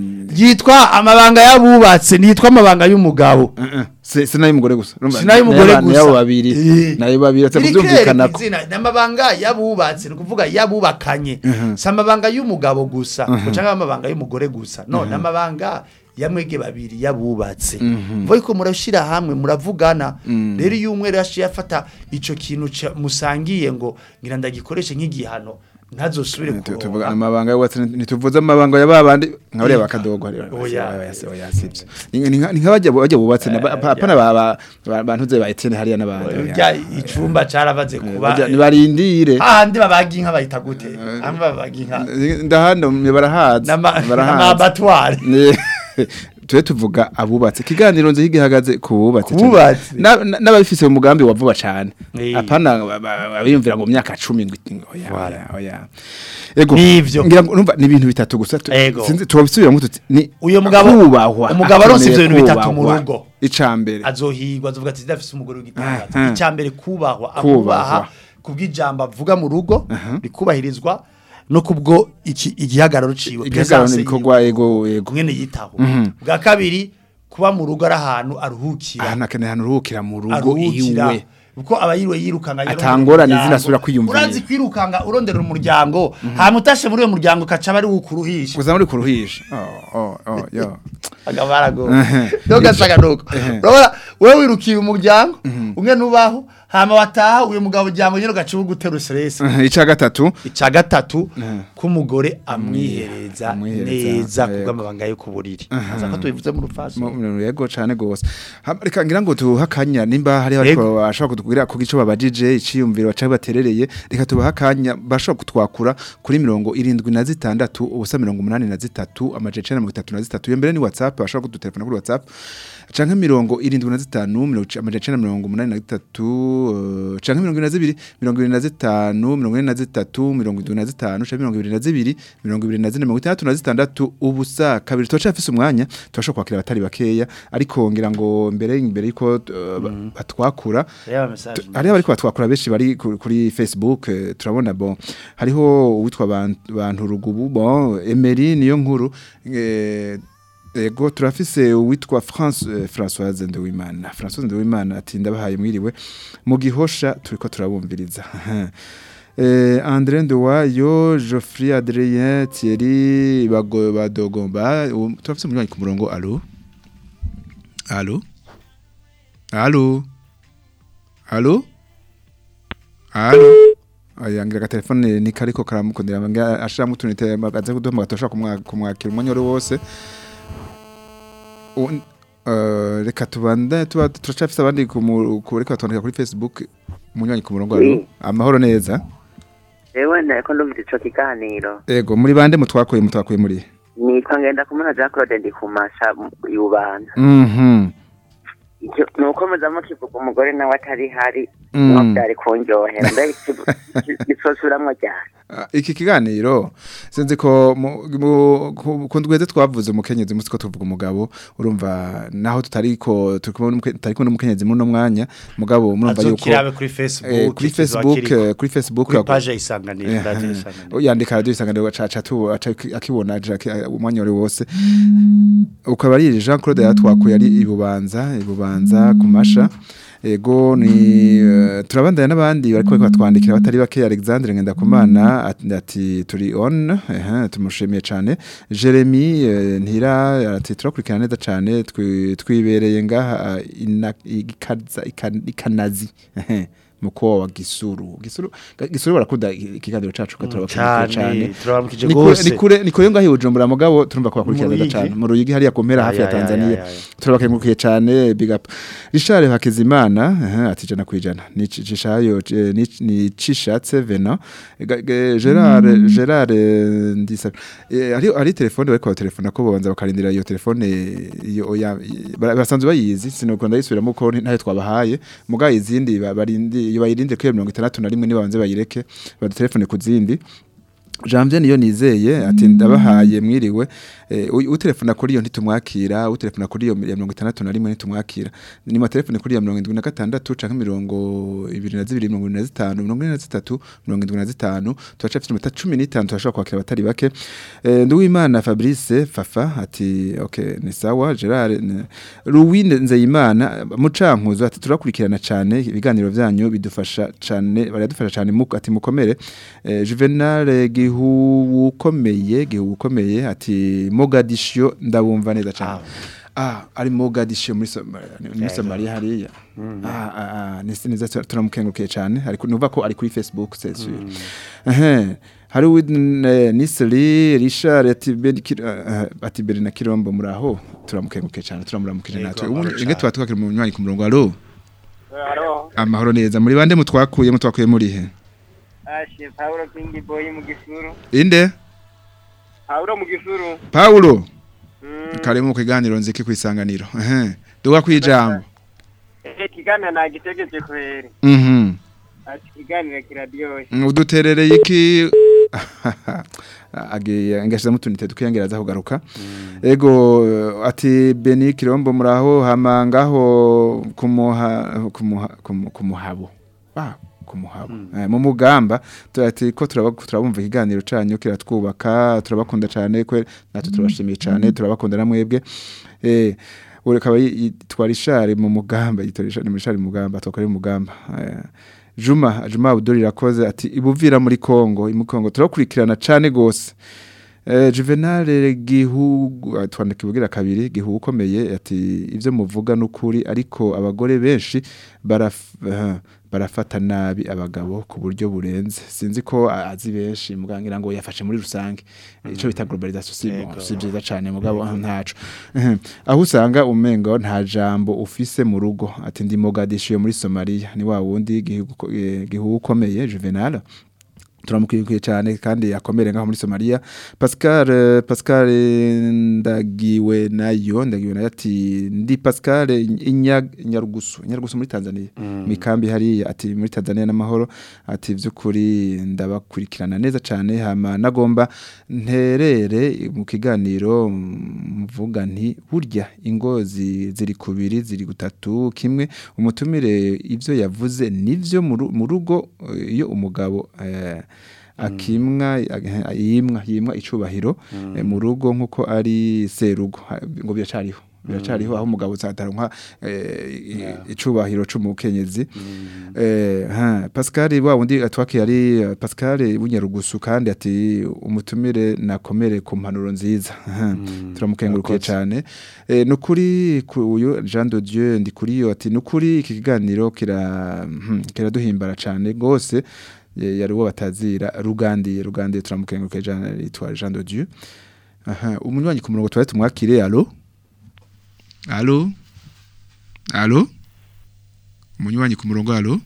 yitwa amabanga y'abubatse nitwa amabanga y'umugabo si nayo umugore gusa Urumva, Sinayo umugore n'aba- gusa. n'abo babiri Eh. nayo babiri atse Iri kuvyumvikana clair kw'izina, ni amabanga y'abubatse ni ukuvuga y'abubakanye si amabanga y'umugabo gusa ngo cyangwa amabanga y'umugore gusa no ni amabanga yamwege babiri yabubatse mvuye ko murashira hamwe muravugana rero iyo umwe rero yaciye afata ico kintu ca- musangiye ngo ngira ndagikoreshe nk'igihano ntazosubire tuvuga kuronka amabanga y'ubatse ntituvuze amabanga ya babandi nka bariya bakadogo Oya. oya sibyo ni nka ni nka bajya bajya bubatse na ba- Eh, apana ba ba- ba- bantuze ba Etienne hariya n'abandi urya icumba caravaze kuba Bajya- nibarindire ahandi babaga inka bayita gute hamwe babaga inka ndahano barahazi N'ama- barahazi n'amabatware Ni- tube tuvuga abubatse ikiganiro nzi gihagaze ku bubatse Kububatse. Na- na- n'ababifise mu mugambi wa vuba cyane Eh. apana ba- ba- abiyumvira ngo mu myaka 10 ngo iti- oya Voilà. oya, oya ego Nivyo. ngira ngo numva ni ibintu bitatu gusa tu- Ego. sinzi tubisubiramo tuti ni Uyo mugabo- kubahwa umugabo aronse ivyo bintu akeneye bitatu mu kubahwa. rugo. icambere azohigwa azovuga ati ndafise umugore w'igitangaza Aha. icyambere kubahwa Kubahwa. akubaha kubw'ijambo avuga mu rugo rikubahirizwa no kubwo iki igihagararo ciwe igihagararo presence n'ibikorwa yiwe. ego ego kumwe yitaho bwa kabiri kuba mu rugo ari ahantu aruhukira ahantu akeneye ahantu uruhukira mu rugo aruhukira iwe kuko aba yiriwe yirukanga arondera Atangorane umuryango. zinasubira kwiyumvira. urazi kwirukanga urondera umuryango hama utashe muri uyo muryango ukaca bari wukuruhisha gusa muri kuruhisha oh oh oh yo agabarago dogasaga nuko urabona wewe wirukiye umuryango umwe nubaho hama wataha uyu mugabo ujyango nyine ugaca ugutera stress ica gatatu ica gatatu k'umugore amwihereza Amwihereza, neza yego. kubw'amabanga yo ku buriri aza ko tubivuze mu rufaso Mu- mu- yego cane gose Ha- reka ngira ngo tuhakanya nimba hari ariko Yego. bashobora kutubwira ku gico babajije iciyumviro baca baterereye reka tubahakanya bashobora kutwakura kuri mirongo irindwi na zitandatu ubusa mirongo umunani na zitatu amaje icenda mirongo itatu na zitatu iyo mbere ni whatsapp bashobora kudutelefona kuri whatsapp canke mirongo irindwi na zitanu mirongo ic- amaje icenda mirongo umunani na zitatu eh, canke mirongo ibiri na zibiri mirongo ibiri na zitanu mirongo ine na zitatu mirongo indwi na zitanu canke mirongo ibiri na zibiri mirongo ibiri na zine mirongo itandatu na zitandatu ubusa kabiri turacafise umwanya turashobora kwakira abatari bakeya ariko ngira ngo mbere imbere yuko uh, ba- batwakura reba message tu- hariho abariko batwakura benshi bari ku- kuri Facebook eh, turabona bon hariho uwitwa Ban- bantu rugubu bon Emery niyo nkuru eh, ego turafise uwitwa France eh, Françoise Ndewimana Françoise Ndewimana ati ndabahaye mwiriwe mu gihosha turiko turabumviriza Eh, André Nduwayo, Geoffrey Adrien, Thierry Bago- Badogomba, u- turafise umunywanyi ku murongo, allo? Allo? Allo? Allo? Allo? Aya ngira ka telefone ni kariko karamukundira ngira ashiramo utunite magaze kuduha gatosha kumwakira umwanya wari wose. Un- eh, reka tubande tuba turacafise abandi ku mu- ku reka twandika kuri Facebook umunywanyi ku murongo allo? Amahoro neza. Ewe ndako ndumva ico kiganiro Ego muri bande mutwakuye mutwakuye muri. nitwa ngenda kumuna Jean Claude ndi kumasha yubana Mhm. icyo nuko muza mukivuga umugore nawe atari hari Mm. no byari kunjohera mbe gisosuramwo cyane Ah, Iki kiganiro sinzi ko mu- mu- ku- ku ndweze twavuze umukenyezi musi ko tuvuga umugabo urumva naho tutariko tutariko n'umukenyezi muri no mwanya mugabo murumva yuko azokirabe kuri Facebook eh, kuri kizoba Facebook kiriko. eh, kuri Facebook kuri ako- page isanganiro Eh, radio eh, isanganiro yandika radio isanganiro aca tu aca akibona aja aki- umwanya wari wose ukaba ari Jean Claude yatwakuye ari ibubanza ibubanza kumasha ego ni eh, turabandanya n'abandi bariko bariko batwandikira batari bake Alexandre Ngendakumana at- ati turi on eh tumushimiye cyane Jeremy eh, ntira ati turakurikirana neza cyane twi- twibereye ngaha eh, ina- ikaza ikan- ikanazi ehe, mukowa wa Gisuru Gisuru Gisuru barakunda ikiganiro cacu katurabakurikiye cyane cyane turabamukije ni kure gose ni kure ni kure ngaho i Bujumbura mugabo turumva ko bakurikirana Mu neza Ruyigi? cyane mu Ruyigi hariya ku mpera hafi ya Ya, ya, ya, Tanzania ya, ya. turabakengurukiye cyane big up Richard Hakizimana aha, ati jana kwijana ni cishayo ni ni cishatse vena Ga- ga- Gerard Gerard eh, ndisa eh, ari ari telefone bariko telefone ko bonza bakarindira iyo telefone iyo oya bara- basanzwe bayizi sinokunda yisubiramo ko ntayo twabahaye mugaye izindi ba- barindi iyo bayirinde kuri 61 niba banze bayireke badu telefone ku zindi Janvier niyo nizeye ati ndabahaye mwiriwe eh, u- utelefona kuri iyo ntitumwakira utelefona kuri iyo ya mirongo itandatu na rimwe ntitumwakira ni matelefone kuri iyo mirongo indwi na gatandatu canke mirongo ibiri na zibiri mirongo ine na zitanu mirongo ine na zitatu mirongo indwi na zitanu turacafite iminota cumi n'itanu turashobora kwakira abatari bake eh, Nduwimana Fabrice Fafa ati okay ni sawa Gerard ne- Louis Nzeyimana mucankuzo ati turakurikirana cyane ibiganiro byanyu bidufasha cyane baradufasha cyane mu ati mukomere eh, Juvenal gihu ukomeye gihu ukomeye ati Mogadiscio ndabumva neza cyane ah ari Mogadiscio muri Somalia muri Somalia hariya ah ah, ah ni neza turamukengurukiye cyane ariko nuva ko ari kuri Facebook c'est sûr eh hari Nisri Richard ati Ben Kir- eh, ati Berina Kirombo muraho turamukengurukiye cyane turamuramukije Yego, natwe amahoro ubu cane. inge twatwakira mu nywanyi ku murongo alo Haro, amahoro neza muri bande mutwakuye mutwakuye muri he ashe Paulo King Boy mu gisuru. inde Paulo mu gisuru. Paulo Mm. kare mu kiganiro nziki kwisanganiro ehe duga kwijambo Eh kiganira nagitegeje kweri. mhm Ati kiganira kiraryoshye. uduterereye iki agiye ngashize mutunite tukiyangeraza kugaruka ego ati Beni Kirombo muraho hamangaho kumuha kumuha kumu- kumuhabo ah kumuhabo eh, mu mugamba turati ko turaba- turabumva ikiganiro canyu kiratwubaka turabakunda cyane kwe natwe turabashimiye cyane turabakunda namwebwe eh ure kaba yitwara ishari mu mugamba yitora ishari mu ishari mu mugamba twakora mu mugamba eh, Juma Juma Abdul irakoze ati ibuvira muri Kongo mu Kongo turakurikirana cyane gose Eh, Juvenal gihugu twandika ibugira kabiri gihugu ukomeye ati ivyo muvuga n'ukuri ariko abagore benshi baraf, eh, barafata nabi abagabo ku buryo burenze sinzi ko a- azi benshi mugangira ngo yafashe muri rusange ico bita globalisation si bon, Yego. si byiza cyane mugabo ntaco Eh, aho usanga umengo nta jambo ufise mu rugo ati ndi Mogadiscio muri Somalia ni wa wundi gihugu ko- eh, gihugu ukomeye Juvenal turamukwiye cyane kandi akomere ngaho muri Somalia Pascal eh, Pascal eh, ndagiwe nayo ndagiwe nayo ati ndi Pascal Inya- Nyarugusu Nyarugusu muri Tanzania mikambi hari ati muri Tanzania n'amahoro ati vy'ukuri ndabakurikirana neza cyane hama nagomba nterere mu kiganiro mvuga nti burya ingozi ziri kubiri ziri gutatu kimwe umutumire ivyo yavuze nivyo mu ru- mu rugo eh, iyo umugabo eh, akimwa ag- yimwa yimwa icubahiro eh, mu rugo nkuko ari serugo ha- ngo biracariho biracariho aho umugabo uzataronka eh, icubahiro c'umukenyezi eh ha Pascal wa wundi atwaki yari eh, Pascal w'inyarugusu kandi ati umutumire nakomere ku mpanuro nziza Ha, turamukengurukiye murakoze. cyane eh nukuri ku- uyu Jean de Dieu ndi kuri yo ati nukuri iki kiganiro kira hmm, kiraduhimbara cyane gose eh, yari uwo batazira rugandiye rugandiye turamukengurukiye Jean yitwa Jean de Dieu aha umunywanyi ku murongo twari tumwakire allo allo allo umunywanyi ku murongo allo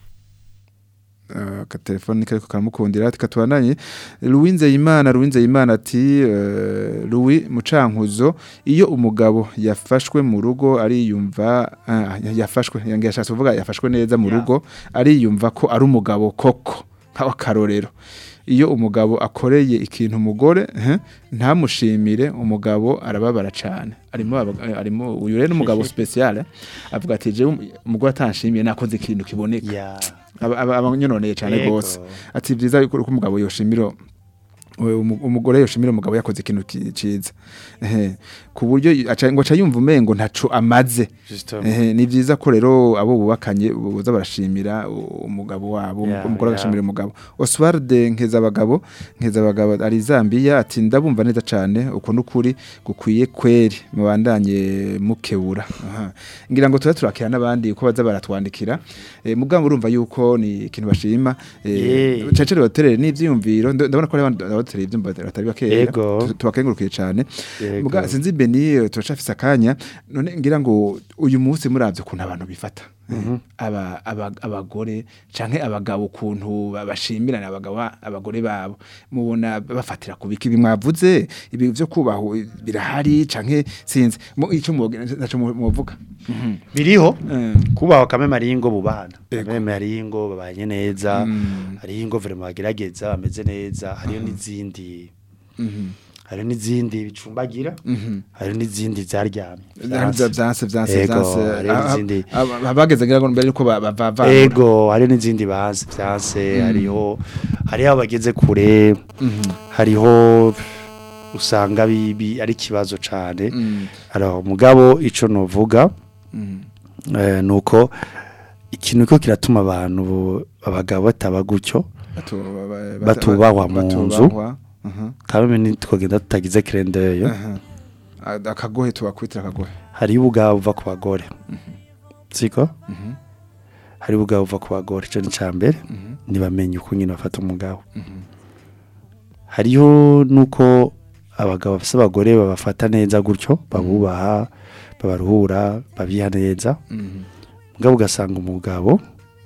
ka telefone kariko karamukundira ati katubandanye Louis Nzeyimana Louis Nzeyimana ati eh, Louis Mucankuzo iyo umugabo yafashwe mu rugo ariyumva ah, yafashwe yange yashatse kuvuga yafashwe neza mu Ya. rugo ariyumva ko ari umugabo koko nk'akarorero iyo umugabo akoreye ikintu umugore eh, ntamushimire umugabo arababara cyane arimo aba- arimo uyu rero umugabo special eh, avuga ati je umugore atanshimiye nakoze ikintu kiboneka ya aba- aba- abanyononeye cyane Yego. gose ati byiza yuko uko umugabo yoshimira uwo umu- umugore yoshimira umugabo yakoze ikintu ki- ciza ehe ku buryo aca ngo aca yumva umengo ntaco amaze Justement. ehe ni byiza ko rero abo bubakanye boza barashimira u- umugabo wabo Ya, umugore ya. agashimira umugabo Oswald nkeza abagabo nkeza abagabo ari Zambia ati ndabumva neza cyane uko nukuri gukwiye kweri mubandanye mukebura aha ngira ngo tuba turakira n'abandi uko baza baratwandikira eh, mugabo urumva yuko ni ikintu bashima eh, Yeah. cecere baterere n'ivyiyumviro ndo- ndabona ko ari abandi baterere ivyumva batari bakeya Yego. Tu- tubakengurukiye cyane Yego. muga sinzi Beni eh, turacafise akanya none ngira ngo uyu munsi muravye ukuntu abantu bifata aba aba- abagore canke abagabo ukuntu ba- bashimirana abagabo abagore babo mubona bafatira ku biki bimwavuze ibi byo kubaho birahari canke sinzi mu ico muvuga muvuga biriho Eh. kubaho kameme hariho ingo bubana Ego. kameme hariho ingo babanye neza Mm. hariho ingo vrema bagerageza bameze neza hariho n'izindi Mhm. hariho n'izindi bicumbagira Mhm. hariho n'izindi zaryamye Vyanse vyanse vyanse Ego, vyanse hariho n'izindi abageze ngira ngo mbere yuko bava ego hariho n'izindi bazi vyanse hariho hariho abageze kure hariho usanga bibi ari ikibazo cane alors mugabo ico novuga eh, nuko ikintu ko kiratuma abantu bo- abagabo bataba gutyo batubahwa mu nzu. kabeme ntitwagenda tutagize kirendeyo akagohe tubakwitira akagohe hariho ubugabo buva ku bagore siko hariho ubugabo buva ku bagore ico ni ca mbere ntibamenye uko nyine bafata umugabo hariho nuko abagabo bafise abagore babafata neza gutyo babubaha babaruhura babiha neza mugabo ugasanga umugabo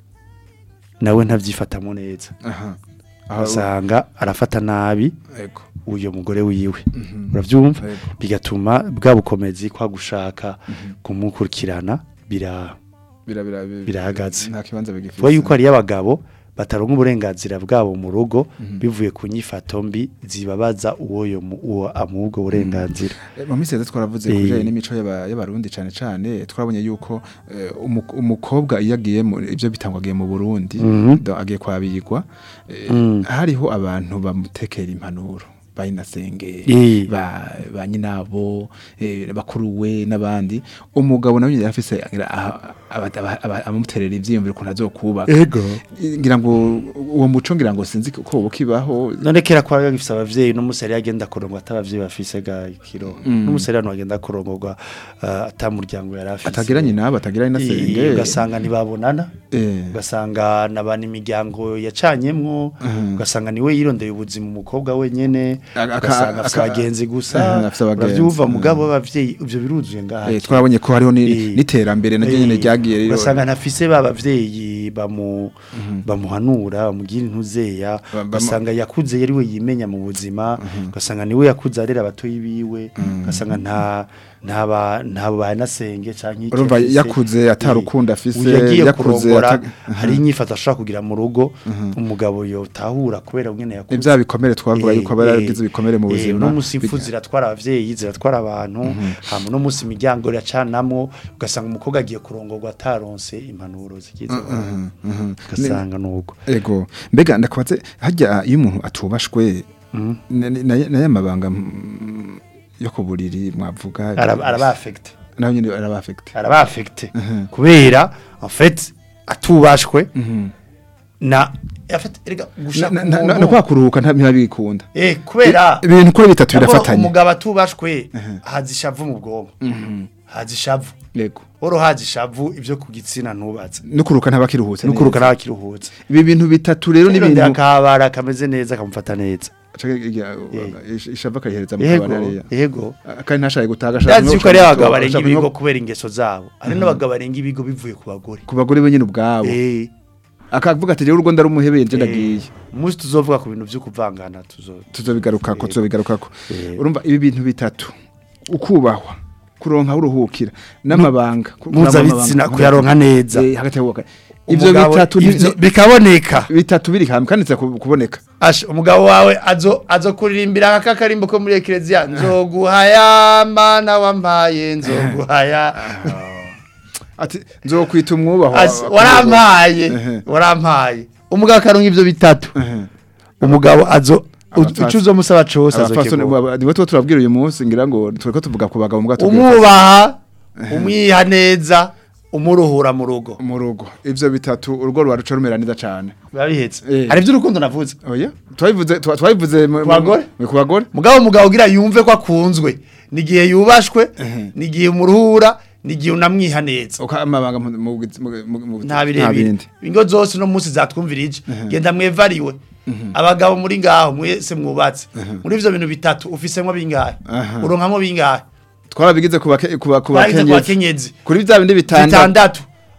nawe ntavyifatamo neza aha ugasanga arafata nabi ego uyo mugore wiwe uravyumva Ego. bigatuma bwa bukomezi kwa gushaka kumukurikirana bira bira bira bira- Birahagaze. nta kibanza bigifite vuba yuko hariyo abagabo bataronka uburenganzira bwabo mu rugo bivuye ku nyifato mbi zibabaza uwo yo mu- uwo amuha ubwo burenganzira Eh, mu minsi yose twaravuze Eh. ku bijyanye n'imico y'aba- y'abarundi cyane cyane twarabonye yuko eh, umu- umukobwa iyo agiye mu ibyo bitangwa agiye mu burundi Mhm. do- agiye kwabigwa eh, Mm. hariho abantu bamutekera impanuro bayinasenge Eh. ba ba nyinabo eh, bakuruwe n'abandi umugabo nawe yari afise agira aha- aba- aba- aba- amuterera ivyiyumviro ukuntu azokubaka ego ngira ngo uwo muco ngira ngo sinzi ko ubu kibaho none kera kwa gifise abavyeyi n'umuseri agenda kurongwa atabavyeyi bafise ga kiro n'umuseri hano agenda kurongorwa uh, atamuryango yari afise atagira nyinabo atagira Eh, nyinasenge ugasanga ntibabonana Eh. ugasanga nabana imiryango yacanyemwo ugasanga niwe yirondeye ubuzima umukobwa wenyene Aka- ugasanga afise aka- abagenzi Mhm, gusa afise abagenzi. uravyumva Mhm. mugabo w'abavyeyi ivyo biruzuye ngaha Eh, twarabonye ko hariho ni- Eh. n'iterambere naryo nyene Eh, ryagiye rero ugasanga ntafise ba bavyeyi bamu bamuhanura bamugira intuzeya Ba- bamu- ugasanga yakuze yari we yimenya mu buzima ugasanga niwe yakuze arera abatoyi biwe ugasanga nta ntaba ntabo banasenge canke iki Urumva afise. yakuze ata Eh, rukundo afise, uyu yagiye yakuze kurongora ata- hari inyifato ashobora kugira mu rugo umugabo yotahura kubera nyene yakuze ibya bikomere twavuga Eh, yuko aba eh, yaragize ibikomere mu eh, buzima uno musi impfu Biga- ziratwara abavyeyi ziratwara abantu hama uno musi imiryango iracanamwo ugasanga umukobwa agiye kurongorwa ataronse impanuro zigize ugasanga nuko ego mbega ndakubaze hajya iyo umuntu atubashwe na- na- na ya mabanga mm, yo ku buriri mwavuga Araba- araba affecte nawe nyine araba affecte araba affecte kubera en fait atubashwe na en fait erega gushaka Na- na- na- umuntu- no kwa kuruhuka nta- ntibabikunda eh kubera ibintu kuri bitatu nabwo birafatanye umugabo atubashwe haza ishavu mu bwonko haza ishavu yego oro haza ishavu ibyo ku gitsina ntubatse no kuruhuka ntabakiruhutse nukuruka n'abakiruhutse ibi bintu bitatu rero ni n'ibintu ibintu akabara kameze neza kamufata neza ishava akayihereza mu yego kabari hariya yego kandi ntashaye gutaga ndazi yuko ari abagabo barenga ibigo kubera ingeso zabo hari n'abagabo barenga ibigo bivuye ku bagore ku bagore benyine ubwabo eh akavuga ati rero urugo ndarumuhebeye nje ndagiye umunsi tuzovuga ku bintu byo kuvangana tuzo tuzobigarukako Yego. tuzobigarukako Eh. urumva ibi bintu bitatu ukubahwa kuronka uruhukira n'amabanga ku- mpuzabitsina kuraba kuyaronka neza Eh, hagati y'abubaka ivyo Umugabo- bitatu ni- ivyo ni- bikaboneka bitatu biri hamwe kandi ku- kuboneka Asha umugabo wawe azo azo kuririmbira aka karimbo ko muri eklezia nzoguhaya mana wampaye nzoguhaya ati nzokwita umwubahwa As- wa- warampaye Ehe. warampaye umugabo akaronka ivyo bitatu Ehe. umugabo azo Abapfasi- uco uzomusaba cose abafasoni azokigura niwe tuba turabwira uyu munsi ngira ngo tureko tuvuga ku bagabo mbwa tubwira umwubaha umwiha neza umuruhura mu rugo mu rugo ivyo bitatu urugo rwa ruca rumera neza cane babihetse Eh. hari ivy'urukundo navuze oya twabivuze twa- twabivuze mu- Ku bagore? mu- ku bagore mugabo umugabo ugira yumve ko akunzwe nigihe yubashwe nigihe umuruhura nigihe unamwiha neza uko amabanga mu- mu- mu- mu- mu- nta birebire ingo zose no munsi zatwumvirije genda mwevariwe abagabo muri ngaho mwese mwubatse muri ivyo bintu bitatu ufisemwo bingahe Aha. uronkamwo bingahe twarabigize ku bake- ku ba- ku Twagize ku bakenyezi bakenyezi kuri bya bindi bitandatu bitandatu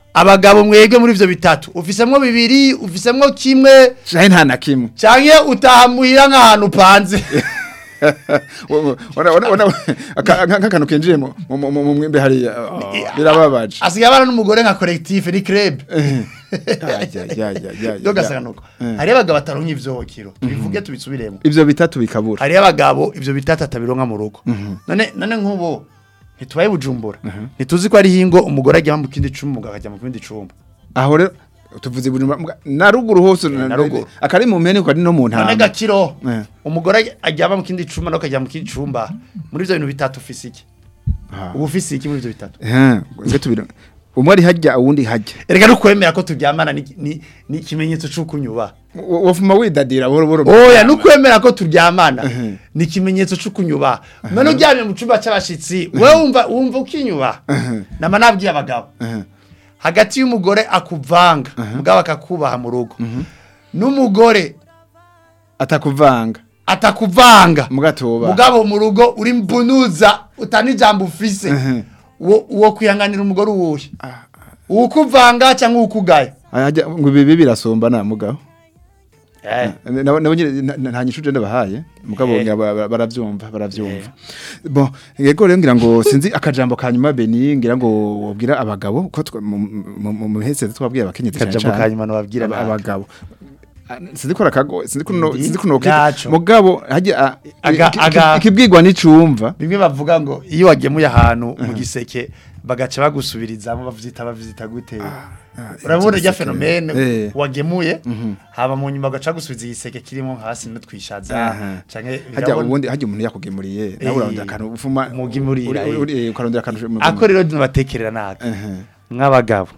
abagabo mwege muri ivyo bitatu ufisemwo bibiri ufisemwo kimwe Shahe nta na kimwe. canke utahamuhira nk'ahantu upanze Wana wana wana nk'akantu kinjiye mu mu- mu mu mwimbe hariya. Birababaje. asigaye abana n'umugore nka collectif ni club Ya ya ya ya. dogasanga nuko hariyo abagabo bataronka ivyokiro tubivuge tubisubiremo Ivyo bitatu bikabura. hariyo abagabo ivyo bitatu atabironka mu rugo none none nk'ubu ntitubaye bujumbura ntituzi ko ari hingo umugore ajya mu kindi cumba umugabo akajya mu kindi cumba Aho rero tuvuze buri na ruguru hose na ruguru. akari mu mpene ko ari no mu none ntama. gakiro Eh. umugore ajyaba mu kindi cumba n'akajya mu kindi cumba muri ivyo bintu bitatu ufise iki Ah. ubu ufise iki muri ivyo bitatu Eh, nge tubira. Umwe ari hajya uwundi hajya. erega nukwemera ko turyamana ni ni ni ikimenyetso c'uko unyubaha Wofuma widadira boro boro. oya nukwemera ko turyamana ni ikimenyetso c'uko unyubaha none uryamye mu cumba c'abashitsi wewe wumva wumva ukinyubaha nama nabwiye abagabo Eh. hagati y'umugore akuvanga mugabo akakubaha mu rugo n'umugore Atakuvanga. atakuvanga Mugatoba. mugabo mu rugo uri mbunuza utani jambo ufise Mhm. uwo uwo kwihanganira umugore uwuhe uwukuvanga cyangwa uwukugaye Ajya ngo ibi birasomba na mugabo. eh nabo nabo nyine nta- nta nyishuje ndabahaye mugabo Eh. ngira ba- ba- baravyumva baravyumva bon yego rero ngira ngo sinzi akajambo ka nyuma Beni ngira ngo wobwira abagabo ko twa- mu- mu mu- mu hese twabwiye abakenyezi cyane Akajambo cyane. ka nyuma nobabwira Aba- nabi. abagabo Ah, sinzi ko rakago sinzi ko no- Ndi- sinzi ko no Naco. mugabo hajya ah, Aga- iki- aga- iki- ikibwirwa n'icumva bimwe bavuga ngo iyo wagemuye ahantu mu giseke bagaca bagusubirizamo bavyita bavyita gute urabona rya igiseke. fenomene Eh. wagemuye haba mu nyuma bagaca gusubiza igiseke kirimo hasi n'utwishaza Aha. canke hajya birabona- ubundi hajya umuntu yakugemuriye Eh. nawe urarondera akantu ufuma Umugemurira, uri- eh. uri- eh, ukarondera akantu mu- ako rero nabatekerera naka Mhm. nk'abagabo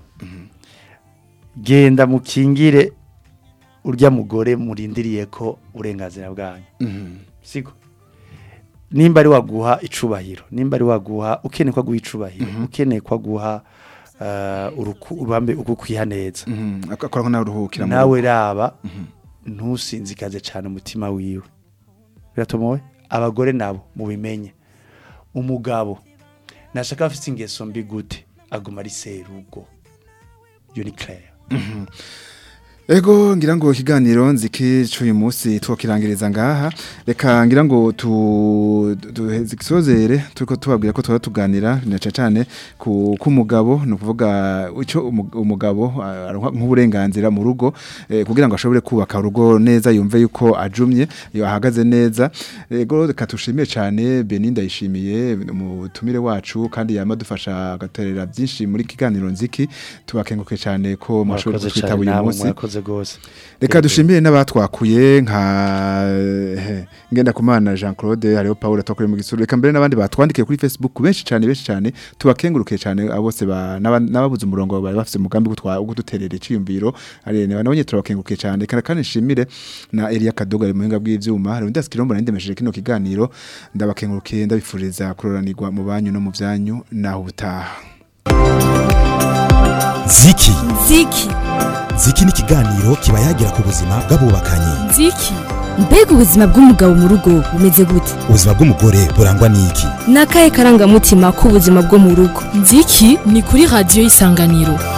genda mukingire urya mugore murindiriye ko uburenganzira bwanyu Mhm. siko nimba ari waguha icubahiro nimba ari waguha ukeneye ko aguha icubahiro ukeneye ko aguha uh, uruku- uruhambe ukukwiha neza Mhm. akora ko nawe uruhukira mu rugo. nawe raba ntusinzikaze cyane umutima wiwe biratomowe abagore nabo mubimenye umugabo nashaka afite ingeso mbi gute aguma ari serugo iyo ni claire Ego ngira ngo ikiganiro nziki cy'uyu munsi twokirangiriza ngaha reka ngira ngo tu duhezikisozere turiko tubabwira ko twara tuganira na cyane ku kumugabo no kuvuga icyo umu- umugabo ah, aronka nk'uburenganzira mu rugo eh, kugira ngo ashobore kubaka urugo neza yumve yuko ajumye yo ahagaze neza ego reka tushimiye cyane Beninda yishimiye umutumire wacu kandi yamadufasha agaterera byinshi muri kiganiro nziki tubakenguke cyane ko mwashoboye murakoze kutwitaba cyane uyu namwe munsi murakoze gose reka dushimire n'abatwakuye nka eh, ngenda kumana Jean Claude hariho Paul tokore mu gisuru reka mbere n'abandi batwandikiye kuri Facebook benshi cyane benshi cyane tubakenguruke cyane abo bose ba- n'aba- n'ababuze umurongo bari bafite umugambi wo gutwa- wo kuduterera iciyumviro ari nabo nyine turabakenguruke cyane kandi kandi nshimire na Elia Kadoga ari muhinga bw'ivyuma hari undi asikirombo nandemesheje kino kiganiro ndabakengurukiye ndabifuriza kuroranirwa mu banyu no mu byanyu naho ubutaha ziki ziki ziki ni ikiganiro kiba yagira ku buzima bw'abubakanye nziki mbega ubuzima bw'umugabo mu rugo bumeze gute ubuzima bw'umugore burangwa n'iki ni akahe karangamutima k'ubuzima bwo mu rugo nziki ni kuri radiyo y'isanganiro